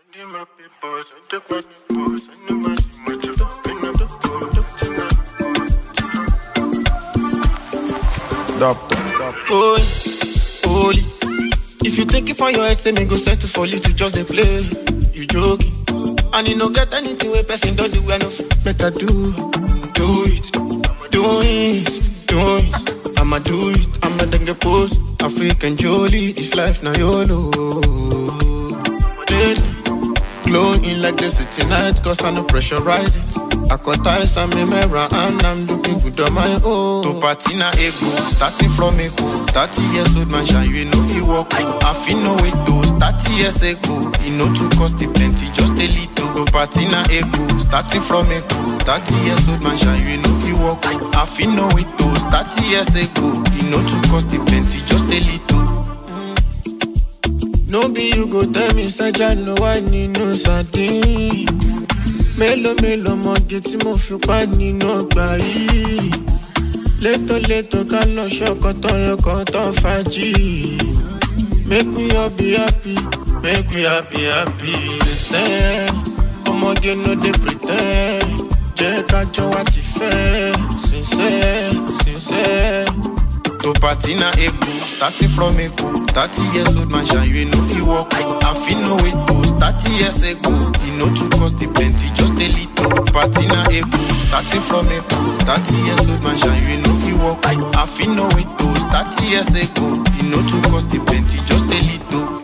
Doctor, Holy, holy. If you take it for your head, say me go settle for you to just dey play. You joking? And you no get anything where person don't do, I no fit make I do. Do it, do it, do it. I'ma do it, I'ma then get post. African Jolie, this life now YOLO. Daily, glowing like the city night, cause I no pressurize it. I cut ties and me mirror and I'm looking good on my own. To party na ego, starting from ego. 30 years old man, shine you know fi walk. I feel no way to 30 years ago. You know to cost it plenty, just a little. Go party na ego, starting from ego. 30 years old man, shine you know fi walk. I feel no way to 30 years ago. You know to cost it plenty, just a little. No be you go tell me say I know I need no sardine. Mélòó mélòó mọ̀gé tí mo fi pa nínú ọgbà yìí. Létòlétò ká lọ ṣọkọtọ̀ yọkọtọ̀ fàájì. Make we all be happy, make we happy happy. Sister, ọmọge no dey pre ten d. Jẹ́ ká jọ wá ti fẹ́. Sincere, sincere. To party na ego, starting from ego. 30 years old man, shine you no fit walk. I feel no way to 30 years ago. You know to cost it plenty, just a little. Party na ego, starting from ego. 30 years old man, shine you no fit walk. I feel no way to 30 years ago. You know to cost it plenty, just a little.